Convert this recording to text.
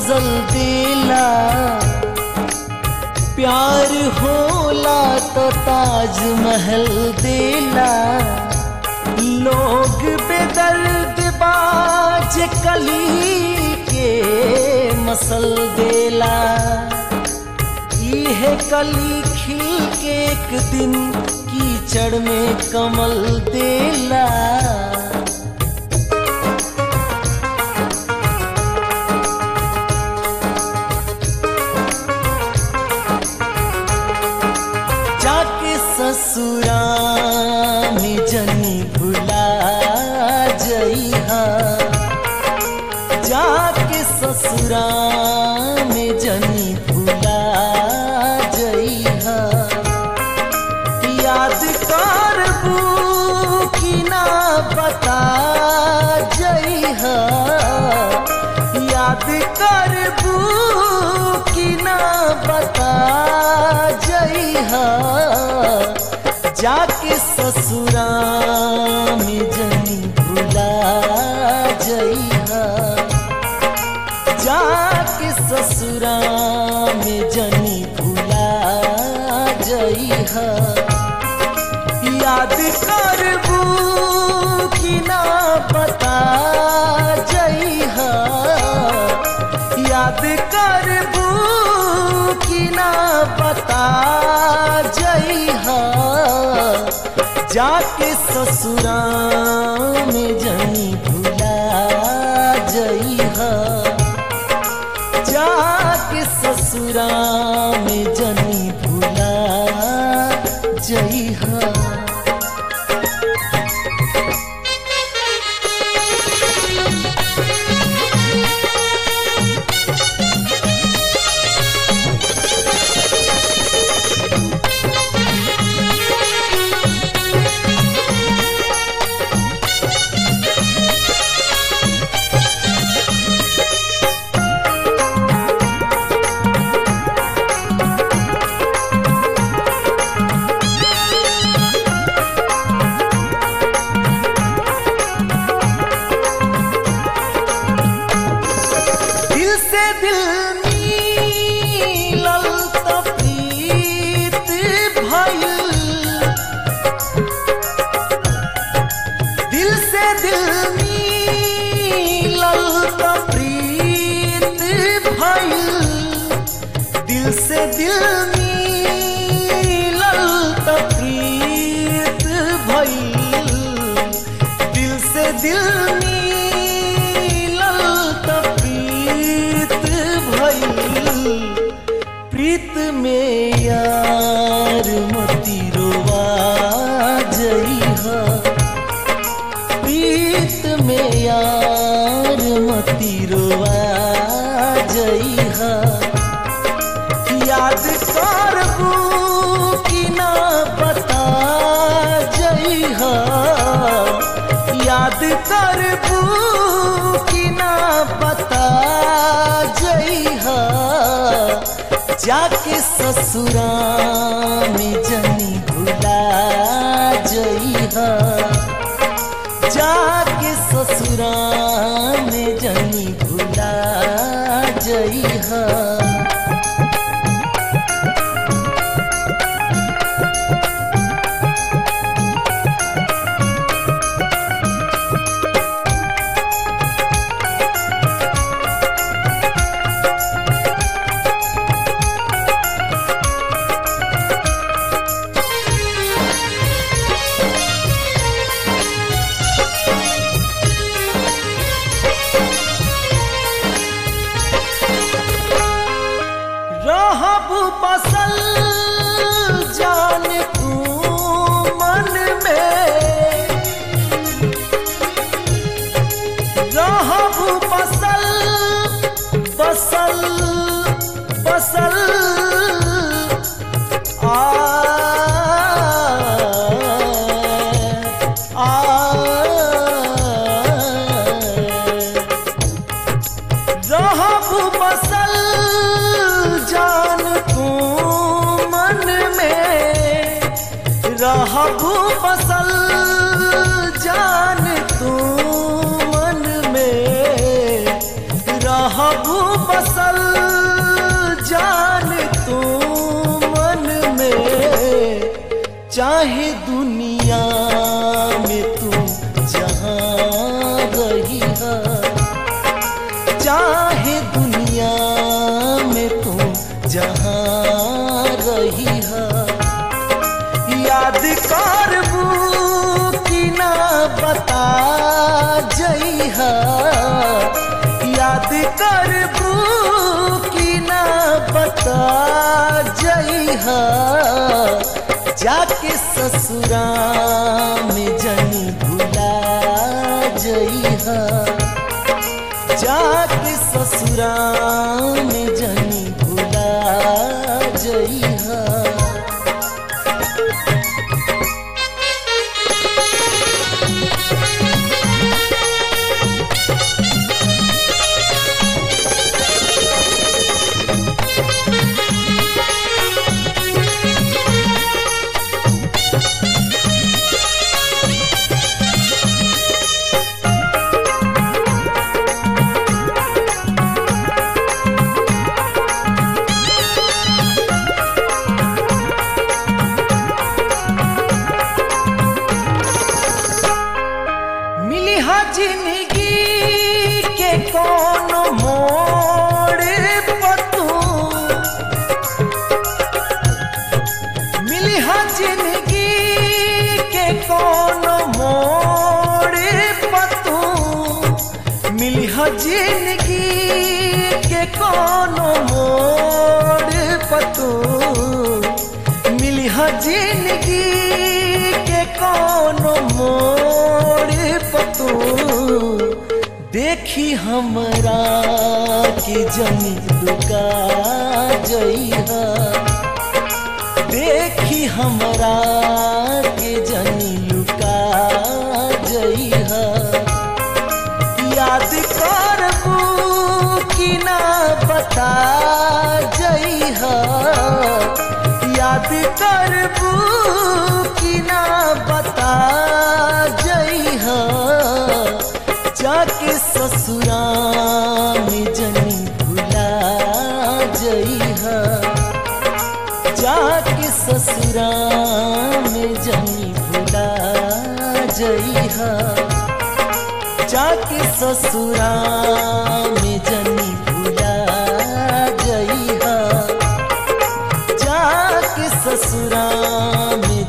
गजल देला प्यार होला तो ताजमहल देला लोग बेदर्द बाज कली के मसल देला इहे कली खिल के एक दिन कीचड़ में कमल देला जाके ससुरा में जनी भुला जइहा जाके ससुरा में जनी भुला जइहा याद करबू कि ना बता जइहा याद करबू कि ना बता जइहा जाके ससुरा में जनी भुला जइहा जाके ससुरा में जनी भुला जइहा याद करबू कि ना बता जइहा याद करबू कि ना बता जइहा जाके ससुरा में जनी भुला जइहा जाके ससुरा में जनी भुला जइहा दिल से दिल मिलल त प्रीत भइल दिल से दिल मिलल त प्रीत भइल दिल से दिल मिलल त प्रीत भइल दिल से दिल मिलल त प्रीत भइल प्रीत में यार मती रोवा जइहा प्रीत में यार मती रोवा जइहा याद करबू कि ना बता जइहा याद करबू कि ना बता जइहा जाके ससुरा में जनी भुला जइहा जाके ससुरा में जनी भुला जइहा रहब बसल जान तू मन में रहब बसल बसल बसल आ आ रहब बसल जान तू चाहे दुनिया में तू जहाँ रही है चाहे दुनिया में तू जहाँ रही है याद करबू कि ना बता जइहा याद करबू कि ना बता जइहा जाके ससुरा में जनी भुला जइहा जाके ससुरा में जनी भुला जइहा मिली हा जिंदगी के कौन मोड़ पतू मिली हा जिंदगी के कौन मोड़ पतू मिली हा जिंदगी के कौन मोड़ पतू मिली हा जिंदगी के कौन मोड़ पतू देखी हमरा के जनी लुका जइहा देखी हमरा के जनी लुका जइहा याद करबू कि ना बता जइहा याद करबू कि ना बता जइहा जाके ससुरा में जनी भुला जइहा जाके ससुरा में जनी भुला जइहा जाके ससुरा में जनी भुला जइहा जाके ससुरा में